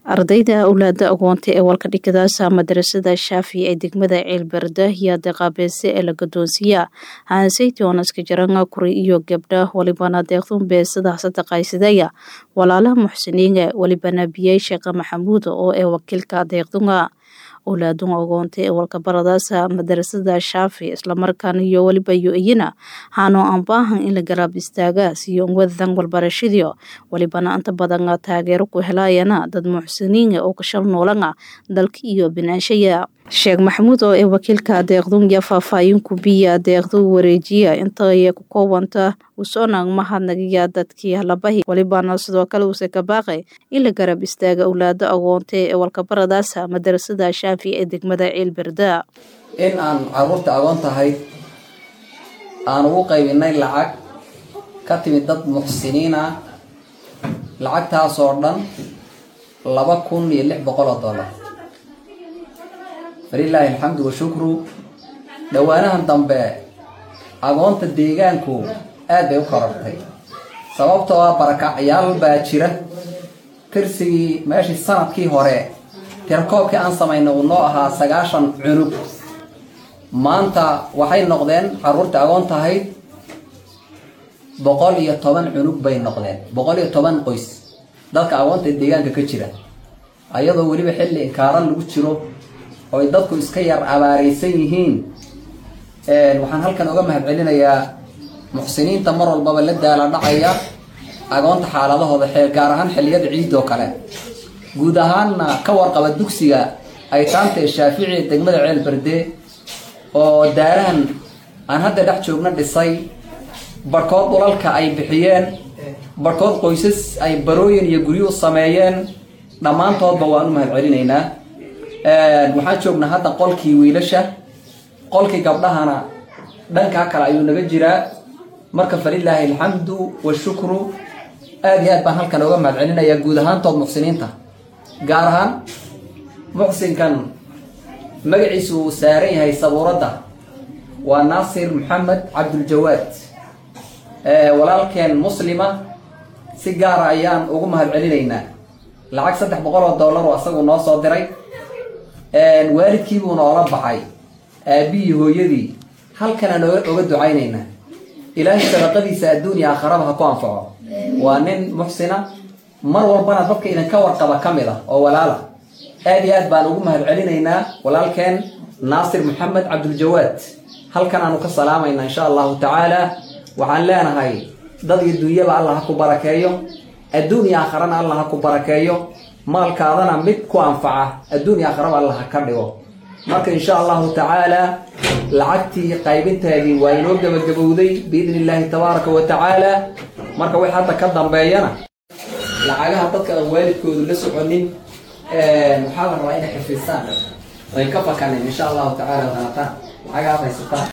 ardayda awlaada agoonta ee walka dhigadaasa madarasada shaafi ee degmada ceelbarda iyo deeqaabeese ee la gadoonsiiya hansaytoonaska jaranga kuri iyo gabdha walibana deeqdun beesada sadaqaysadaya walaalaha muxsiniinga walibana biyey sheekha maxamuud oo ee wakiilka deeqdunga owlaadun agoonta ee walkabaradaasa madarasada shaafi islamarkaana iyo weliba yo-iyana haanoo aan baahan in la garaab istaaga siyo unwadan walbarashadiyo walibana inta badan taageero ku helayana dad muxsiniinga oo kashal noolanga dalka iyo binaanshaya sheekh maxamuud oo ee wakiilka deeqdun ya faahfaahinku biya deeqdu wareejiya intay ku koobanta usoonang mahadnagiya dadkii halabahi walibana sidoo kale uuse ka baaqay in la garab istaaga owlaado agoonta ee walkabaradaasa madarasada shaafi ee degmada ceelberda in aan caruurta agoon tahay aan ugu qaybinay lacag ka timid dad muxsiniin ah lacagtaasoo dhan laba kun iyo lix boqol oo dollar falilaahi alxamdu washukru dhowaanahan dambe agoonta deegaanku aad bay u korortay sababtoo ah barakacyaal baa jira tirsigii meeshii sanadkii hore tirakoobkii aan samaynay uu noo ahaa sagaashan cunug maanta waxay noqdeen caruurta agoon tahayd boqol iyo toban cunug bay noqdeen boqol iyo toban qoys dadka agoonta ee deegaanka ka jira ayadoo weliba xilli inkaaran lagu jiro ooy dadku iska yar abaaraysan yihiin waxaan halkan oga mahad celinayaa muxsiniinta mar walbaba la daala dhacaya agoonta xaaladahooda xeel gaar ahaan xilliyada ciid oo kale guud ahaanna ka warqaba dugsiga aytaanta ee shaafici ee degmada ceel berde oo daarahan aan hadda dhex joogna dhisay barhkood dhulalka ay bixiyeen barhkood qoysas ay barooyin iyo guryu sameeyeen dhammaantoodba waan u mahad celinaynaa waxaan joognaa hadda qolkii wiilasha qolkii gabdhahana dhankaa kale ayuu naga jiraa marka falilaahi alxamdu washukru aada iyo aad baan halkan oga mahad celinayaa guud ahaantood muxsiniinta gaar ahaan muxsinkan magaciisu uu saaran yahay sabuuradda waa naasir maxamed cabduljawaad walaalkeen muslima si gaara ayaan ugu mahad celinaynaa lacag saddex boqol oo dollar oo asagu noo soo diray waalidkiibuu noola baxay aabihii hooyadii halkanaan oga ducaynaynaa ilaahay sadaqadiisa adduunya aakharaba ha ku anfaco waa nin muxsina mar walbana dadka idinka warqaba ka mid ah oo walaala aad iyo aad baan ugu mahad celinaynaa walaalkeen naasir maxamed cabduljawaad halkan aanu ka salaamaynaa insha allahu tacaala waxaan leenahay dad iyo dunyaba allah ha ku barakeeyo adduun iyo aakharana allah ha ku barakeeyo maalkaadana mid ku anfaca adduun iyo aakharaba allah ha ka dhigo marka insha allahu tacaala lacagtii qaybinteedii waa inoo gebagabowday biidni illaahi tabaaraka wa tacaala marka wix hadda ka dambeeyana lacagaha dadka aan waalidkoodu la soconin waxaa la rabaa inay xifistaan ay ka fakanin insha allahu tacaala haataan lacagaad haysataan